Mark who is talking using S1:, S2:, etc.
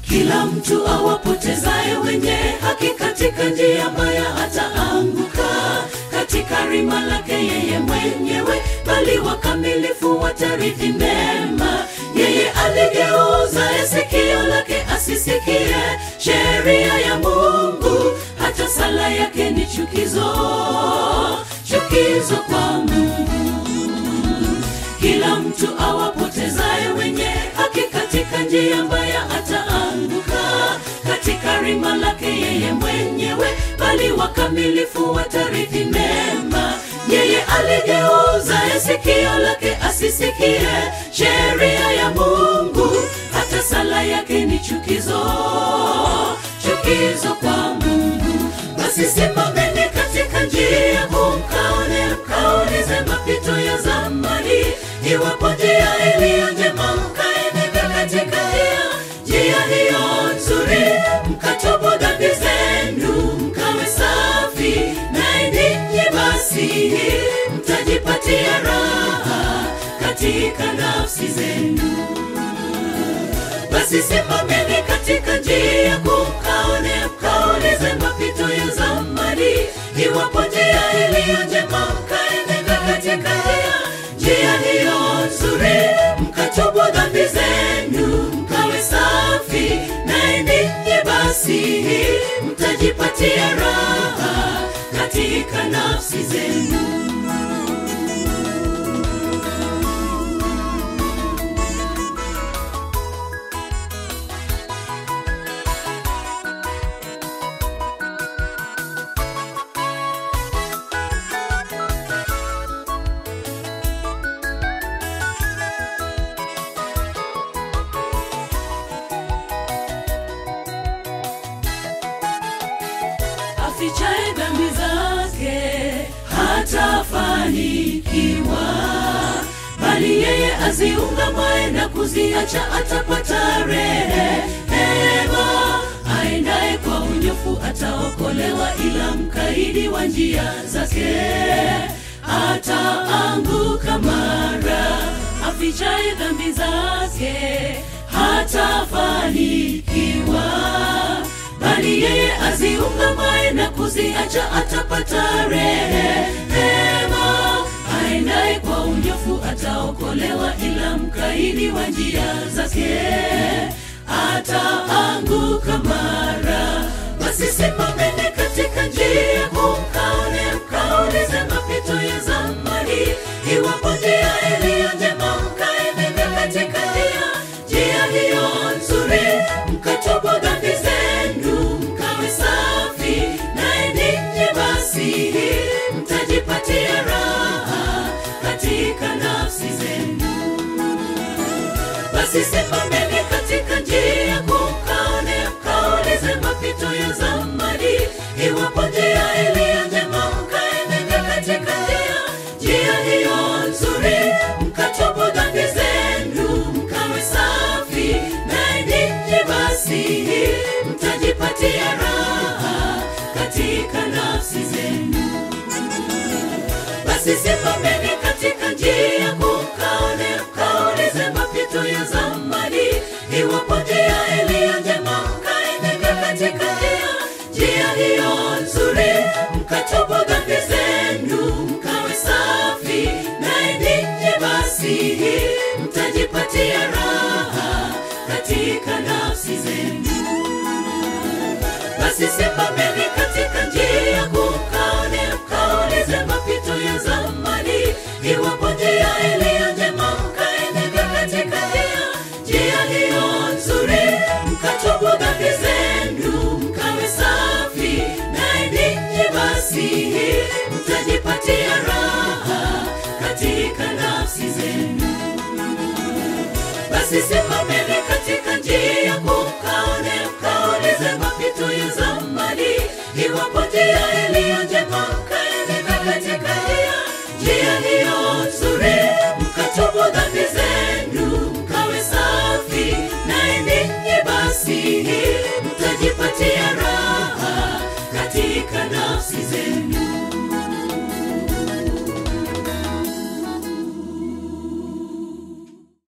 S1: kila mtu awapotezaye wenye haki katika njia mbaya ataanguka katika rima lake yeye mwenyewe bali wakamilifu watarithi mema yeye aligeuza sikio lake asisikie sheria ya mungu hata sala yake ni chukizo chukizo kwa mungu kila mtu awapotezaye wenye haki katika njia mbaya ataanguka katika rima lake yeye mwenyewe bali wakamilifu watarithi mema yeye aligeuza sikio lake asisikie sheria ya mungu hata sala yake ni chukizo chukizo kwa mungu basi simameni katika njia mkaone mkaulize mapito ya zamani iwapo njia iliyo njema mkaenenda katika njia njia hiyo nzuri mkatubu dhambi zenu mkawe safi naye ninyi basi mtajipatia raha katika nafsi zenu basi simameni katika njia kumkaone mkaulize mapito ya zamani iwapo njia iliyo njema mkaenenda katika njia njia hiyo nzuri mkatubu dhambi zenu mkawe safi naye ninyi basi mtajipatia raha katika nafsi zenu afichaye dhambi zake hatafanikiwa bali yeye aziungamaye na kuziacha atapata rehema aendaye kwa unyofu ataokolewa ila mkaidi wa njia zake ataanguka mara afichaye dhambi zake hatafanikiwa bali yeye aziungamaye na kuziacha atapata rehema aendaye kwa unyofu ataokolewa ila mkaidi wa njia zake ataanguka mara basi simameni katika njia kumkaone mkaulize mapito ya zamani iwapo njia iliyo njema mkaenenda katika njia njia hiyo nzuri mkatubu dhambi zenu mkawe safi naye ninyi basi mtajipatia raha katika nafsi zenu basi simameni katika njia kumkaone mkaulize mapito ya zamani iwapo njia iliyo njema mkaenenda katika njia njia hiyo nzuri mkatubu dhambi zenu mkawe safi naye ninyi basi mtajipatia raha katika nafsi zenu basi simameni katika njia kumkaone mkaulize mapito ya zamani iwapo njia iliyo njema mkaenenda katika njia njia hiyo nzuri mkatubu dhambi zenu mkawe safi naye ninyi basi mtajipatia raha katika nafsi zenu basi simameni katika njia kumkaone mkaulize mapito ya zamani iwapo njia iliyo njema mkaenenda katika njia njia hiyo nzuri mkatubu dhambi zenu mkawe safi naye ninyi basi mtajipatia raha katika nafsi zenu basi simameni katika njia kumkaone mkaulize mapito ya zamani iwapo njia iliyo njema mkaenenda katika njia njia hiyo nzuri mkatubu dhambi zenu mkawe safi naye ninyi basi mtajipatia raha katika nafsi zenu